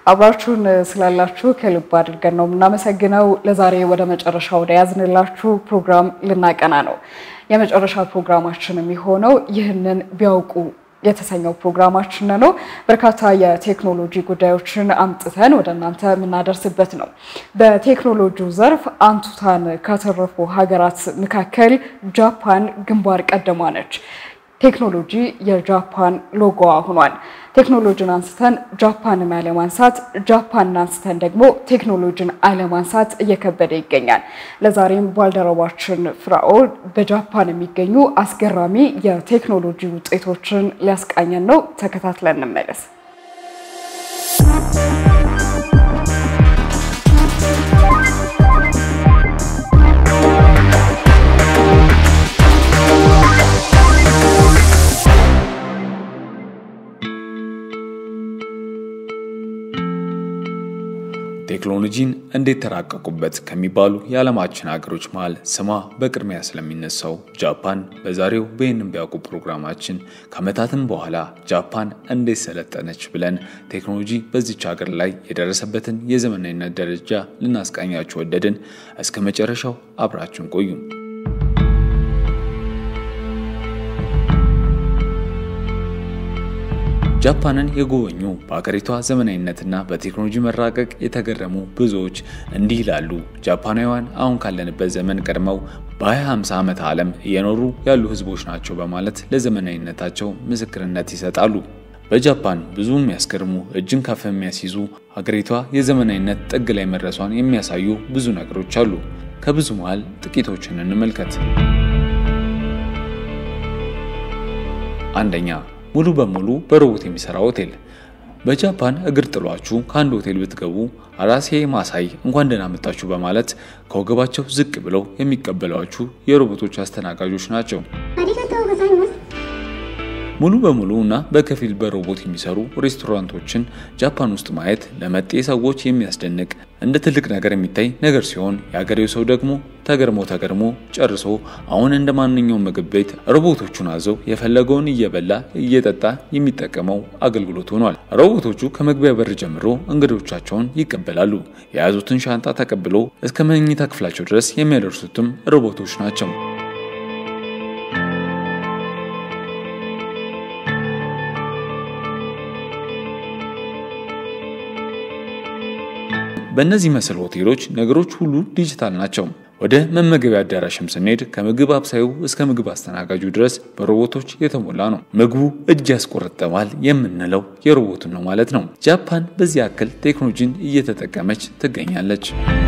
አብራችሁን ስላላችሁ ከልብ አድርገን ነው የምናመሰግነው። ለዛሬ ወደ መጨረሻ ወደ ያዝንላችሁ ፕሮግራም ልናቀና ነው። የመጨረሻ ፕሮግራማችን የሚሆነው ይህንን ቢያውቁ የተሰኘው ፕሮግራማችን ነው። በርካታ የቴክኖሎጂ ጉዳዮችን አምጥተን ወደ እናንተ የምናደርስበት ነው። በቴክኖሎጂው ዘርፍ አንቱታን ካተረፉ ሀገራት መካከል ጃፓን ግንባር ቀደሟ ነች። ቴክኖሎጂ የጃፓን ሎጎዋ ሆኗል። ቴክኖሎጂን አንስተን ጃፓንን አለማንሳት፣ ጃፓንን አንስተን ደግሞ ቴክኖሎጂን አለማንሳት እየከበደ ይገኛል። ለዛሬም ባልደረባችን ፍራኦል በጃፓን የሚገኙ አስገራሚ የቴክኖሎጂ ውጤቶችን ሊያስቃኘን ነው። ተከታትለን እንመለስ። ቴክኖሎጂን እንዴት ተራቀቁበት ከሚባሉ የዓለማችን ሀገሮች መሃል ስሟ በቅድሚያ ስለሚነሳው ጃፓን በዛሬው በይህንን ቢያውቁ ፕሮግራማችን ከዓመታትም በኋላ ጃፓን እንዴት ሰለጠነች ብለን ቴክኖሎጂ በዚች ሀገር ላይ የደረሰበትን የዘመናዊነት ደረጃ ልናስቃኛችሁ ወደድን። እስከ መጨረሻው አብራችን ቆዩ። ጃፓንን የጎበኙ በአገሪቷ ዘመናዊነትና በቴክኖሎጂ መራቀቅ የተገረሙ ብዙዎች እንዲህ ይላሉ። ጃፓናውያን አሁን ካለንበት ዘመን ቀድመው በ2050 ዓመተ ዓለም እየኖሩ ያሉ ሕዝቦች ናቸው በማለት ለዘመናዊነታቸው ምስክርነት ይሰጣሉ። በጃፓን ብዙ የሚያስገርሙ እጅን ከፍ የሚያስይዙ ሀገሪቷ የዘመናዊነት ጥግ ላይ መድረሷን የሚያሳዩ ብዙ ነገሮች አሉ። ከብዙ መሃል ጥቂቶችን እንመልከት። አንደኛ ሙሉ በሙሉ በሮቦት የሚሰራ ሆቴል። በጃፓን እግር ጥሏችሁ ከአንድ ሆቴል ብትገቡ አራሴ ማሳይ እንኳን ደህና መጣችሁ በማለት ከወገባቸው ዝቅ ብለው የሚቀበሏችሁ የሮቦቶች አስተናጋጆች ናቸው። ሙሉ በሙሉ እና በከፊል በሮቦት የሚሰሩ ሬስቶራንቶችን ጃፓን ውስጥ ማየት ለመጤ ሰዎች የሚያስደንቅ እንደ ትልቅ ነገር የሚታይ ነገር ሲሆን የአገሬው ሰው ደግሞ ተገርሞ ተገርሞ ጨርሶ አሁን እንደ ማንኛውም ምግብ ቤት ሮቦቶቹን አዘው የፈለገውን እየበላ እየጠጣ የሚጠቀመው አገልግሎት ሆኗል። ሮቦቶቹ ከመግቢያ በር ጀምሮ እንግዶቻቸውን ይቀበላሉ። የያዙትን ሻንጣ ተቀብሎ እስከ መኝታ ክፍላቸው ድረስ የሚያደርሱትም ሮቦቶች ናቸው። በእነዚህ መሰል ሆቴሎች ነገሮች ሁሉ ዲጂታል ናቸው። ወደ መመገቢያ አዳራሽም ስንሄድ ከምግብ አብሳዩ እስከ ምግብ አስተናጋጁ ድረስ በሮቦቶች የተሞላ ነው። ምግቡ እጅ ያስቆረጠማል የምንለው የሮቦቱን ነው ማለት ነው። ጃፓን በዚህ ያክል ቴክኖሎጂን እየተጠቀመች ትገኛለች።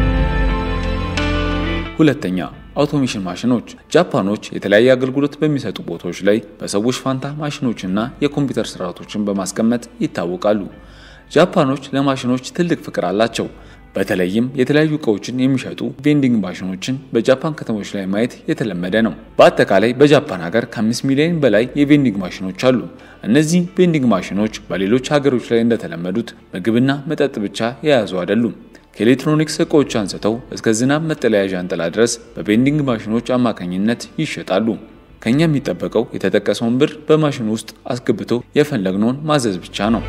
ሁለተኛ አውቶሜሽን ማሽኖች። ጃፓኖች የተለያየ አገልግሎት በሚሰጡ ቦታዎች ላይ በሰዎች ፋንታ ማሽኖችና የኮምፒውተር ስርዓቶችን በማስቀመጥ ይታወቃሉ። ጃፓኖች ለማሽኖች ትልቅ ፍቅር አላቸው። በተለይም የተለያዩ እቃዎችን የሚሸጡ ቬንዲንግ ማሽኖችን በጃፓን ከተሞች ላይ ማየት የተለመደ ነው። በአጠቃላይ በጃፓን ሀገር ከአምስት ሚሊዮን በላይ የቬንዲንግ ማሽኖች አሉ። እነዚህ ቬንዲንግ ማሽኖች በሌሎች ሀገሮች ላይ እንደተለመዱት ምግብና መጠጥ ብቻ የያዙ አይደሉም። ከኤሌክትሮኒክስ እቃዎች አንስተው እስከ ዝናብ መጠለያ ዣንጥላ ድረስ በቬንዲንግ ማሽኖች አማካኝነት ይሸጣሉ። ከኛ የሚጠበቀው የተጠቀሰውን ብር በማሽኑ ውስጥ አስገብቶ የፈለግነውን ማዘዝ ብቻ ነው።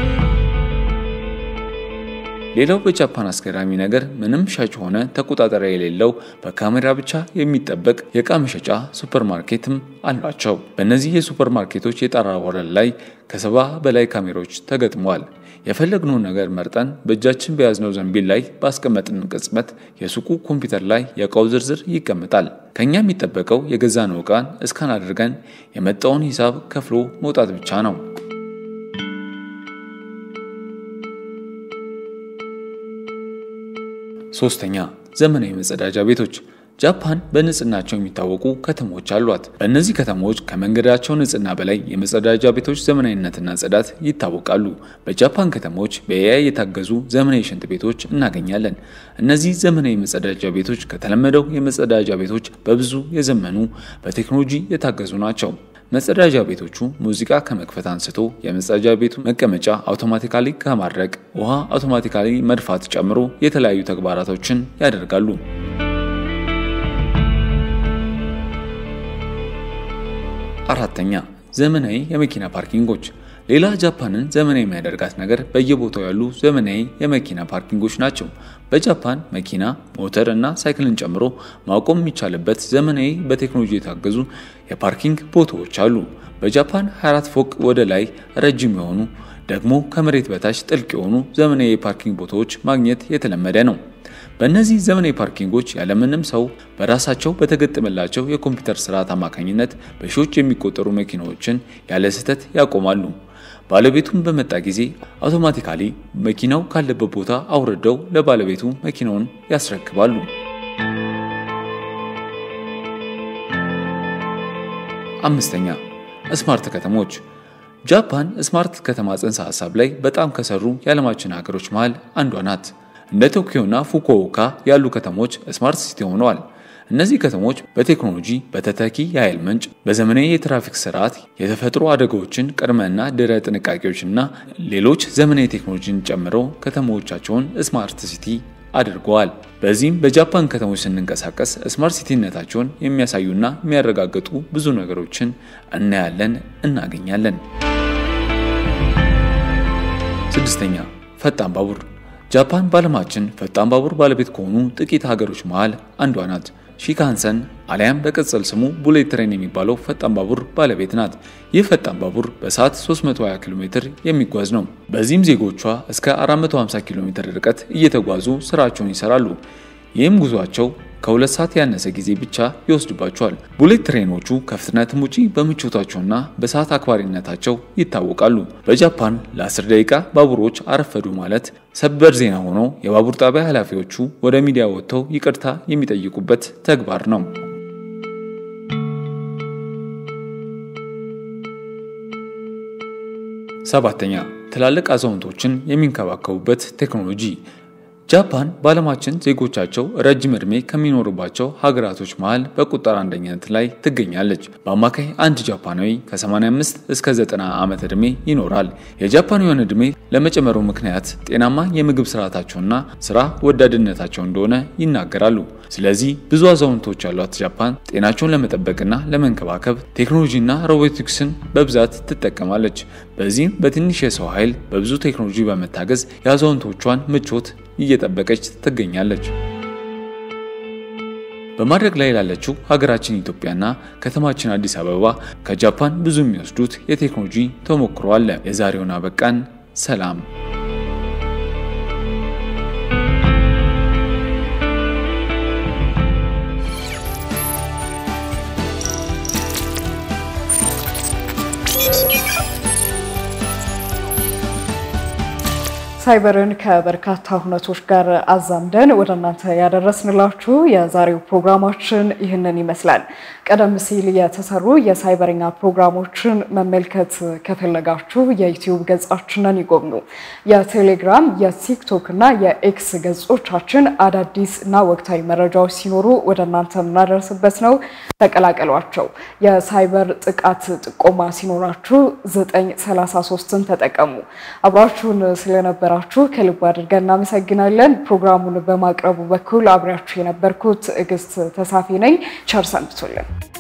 ሌላው በጃፓን አስገራሚ ነገር ምንም ሻጭ ሆነ ተቆጣጣሪ የሌለው በካሜራ ብቻ የሚጠበቅ የእቃ መሸጫ ሱፐርማርኬትም አሏቸው። በእነዚህ የሱፐርማርኬቶች የጣራ ወለል ላይ ከሰባ በላይ ካሜራዎች ተገጥመዋል። የፈለግነውን ነገር መርጠን በእጃችን በያዝነው ዘንቢል ላይ ባስቀመጥን ቅጽበት የሱቁ ኮምፒውተር ላይ የእቃው ዝርዝር ይቀመጣል። ከኛ የሚጠበቀው የገዛነው ዕቃን እስካን አድርገን የመጣውን ሂሳብ ከፍሎ መውጣት ብቻ ነው። ሶስተኛ ዘመናዊ መጸዳጃ ቤቶች። ጃፓን በንጽህናቸው የሚታወቁ ከተሞች አሏት። በእነዚህ ከተሞች ከመንገዳቸው ንጽህና በላይ የመጸዳጃ ቤቶች ዘመናዊነትና ጽዳት ይታወቃሉ። በጃፓን ከተሞች በኤአይ የታገዙ ዘመናዊ ሽንት ቤቶች እናገኛለን። እነዚህ ዘመናዊ መጸዳጃ ቤቶች ከተለመደው የመጸዳጃ ቤቶች በብዙ የዘመኑ በቴክኖሎጂ የታገዙ ናቸው። መጸዳጃ ቤቶቹ ሙዚቃ ከመክፈት አንስቶ የመጸዳጃ ቤቱ መቀመጫ አውቶማቲካሊ ከማድረቅ ውሃ አውቶማቲካሊ መድፋት ጨምሮ የተለያዩ ተግባራቶችን ያደርጋሉ። አራተኛ ዘመናዊ የመኪና ፓርኪንጎች ሌላ ጃፓንን ዘመናዊ የሚያደርጋት ነገር በየቦታው ያሉ ዘመናዊ የመኪና ፓርኪንጎች ናቸው። በጃፓን መኪና፣ ሞተር እና ሳይክልን ጨምሮ ማቆም የሚቻልበት ዘመናዊ በቴክኖሎጂ የታገዙ የፓርኪንግ ቦታዎች አሉ። በጃፓን 24 ፎቅ ወደ ላይ ረጅም የሆኑ ደግሞ ከመሬት በታች ጥልቅ የሆኑ ዘመናዊ የፓርኪንግ ቦታዎች ማግኘት የተለመደ ነው። በእነዚህ ዘመናዊ ፓርኪንጎች ያለምንም ሰው በራሳቸው በተገጠመላቸው የኮምፒውተር ስርዓት አማካኝነት በሺዎች የሚቆጠሩ መኪናዎችን ያለ ስህተት ያቆማሉ። ባለቤቱን በመጣ ጊዜ አውቶማቲካሊ መኪናው ካለበት ቦታ አውርደው ለባለቤቱ መኪናውን ያስረክባሉ። አምስተኛ ስማርት ከተሞች። ጃፓን ስማርት ከተማ ጽንሰ ሀሳብ ላይ በጣም ከሰሩ የዓለማችን ሀገሮች መሃል አንዷ ናት። እንደ ቶኪዮና ፉኩኦካ ያሉ ከተሞች ስማርት ሲቲ ሆነዋል። እነዚህ ከተሞች በቴክኖሎጂ፣ በተተኪ የኃይል ምንጭ፣ በዘመናዊ የትራፊክ ስርዓት፣ የተፈጥሮ አደጋዎችን ቅድመና ድህረ ጥንቃቄዎችና ሌሎች ዘመናዊ ቴክኖሎጂን ጨምረው ከተሞቻቸውን ስማርት ሲቲ አድርገዋል። በዚህም በጃፓን ከተሞች ስንንቀሳቀስ ስማርት ሲቲነታቸውን የሚያሳዩና የሚያረጋግጡ ብዙ ነገሮችን እናያለን፣ እናገኛለን። ስድስተኛ ፈጣን ባቡር። ጃፓን በዓለማችን ፈጣን ባቡር ባለቤት ከሆኑ ጥቂት ሀገሮች መሃል አንዷ ናት። ሺካንሰን አሊያም በቅጽል ስሙ ቡሌት ትሬን የሚባለው ፈጣን ባቡር ባለቤት ናት። ይህ ፈጣን ባቡር በሰዓት 320 ኪሎ ሜትር የሚጓዝ ነው። በዚህም ዜጎቿ እስከ 450 ኪሎ ሜትር ርቀት እየተጓዙ ስራቸውን ይሰራሉ። ይህም ጉዟቸው ከሁለት ሰዓት ያነሰ ጊዜ ብቻ ይወስድባቸዋል። ቡሌት ትሬኖቹ ከፍጥነትም ውጪ በምቾታቸውና በሰዓት አክባሪነታቸው ይታወቃሉ። በጃፓን ለ10 ደቂቃ ባቡሮች አረፈዱ ማለት ሰበር ዜና ሆኖ የባቡር ጣቢያ ኃላፊዎቹ ወደ ሚዲያ ወጥተው ይቅርታ የሚጠይቁበት ተግባር ነው። ሰባተኛ ትላልቅ አዛውንቶችን የሚንከባከቡበት ቴክኖሎጂ ጃፓን በዓለማችን ዜጎቻቸው ረጅም ዕድሜ ከሚኖሩባቸው ሀገራቶች መሃል በቁጥር አንደኝነት ላይ ትገኛለች። በአማካይ አንድ ጃፓናዊ ከ85 እስከ 90 ዓመት ዕድሜ ይኖራል። የጃፓናዊያን ዕድሜ ለመጨመሩ ምክንያት ጤናማ የምግብ ስርዓታቸውና ስራ ወዳድነታቸው እንደሆነ ይናገራሉ። ስለዚህ ብዙ አዛውንቶች ያሏት ጃፓን ጤናቸውን ለመጠበቅና ለመንከባከብ ቴክኖሎጂና ሮቦቲክስን በብዛት ትጠቀማለች። በዚህም በትንሽ የሰው ኃይል በብዙ ቴክኖሎጂ በመታገዝ የአዛውንቶቿን ምቾት እየጠበቀች ትገኛለች። በማድረግ ላይ ላለችው ሀገራችን ኢትዮጵያና ከተማችን አዲስ አበባ ከጃፓን ብዙ የሚወስዱት የቴክኖሎጂ ተሞክሮ አለ። የዛሬውን አበቃን። ሰላም። ሳይበርን ከበርካታ ሁነቶች ጋር አዛምደን ወደ እናንተ ያደረስንላችሁ የዛሬው ፕሮግራማችን ይህንን ይመስላል። ቀደም ሲል የተሰሩ የሳይበርኛ ፕሮግራሞችን መመልከት ከፈለጋችሁ የዩቲዩብ ገጻችንን ይጎብኙ። የቴሌግራም፣ የቲክቶክ እና የኤክስ ገጾቻችን አዳዲስ እና ወቅታዊ መረጃዎች ሲኖሩ ወደ እናንተ የምናደርስበት ነው። ተቀላቀሏቸው። የሳይበር ጥቃት ጥቆማ ሲኖራችሁ 933ን ተጠቀሙ። አብራችሁን ስለነበራችሁ ከልብ አድርገን እናመሰግናለን። ፕሮግራሙን በማቅረቡ በኩል አብሬያችሁ የነበርኩት ትዕግስት ተሳፊ ነኝ። ቸር ሰንብቱልን።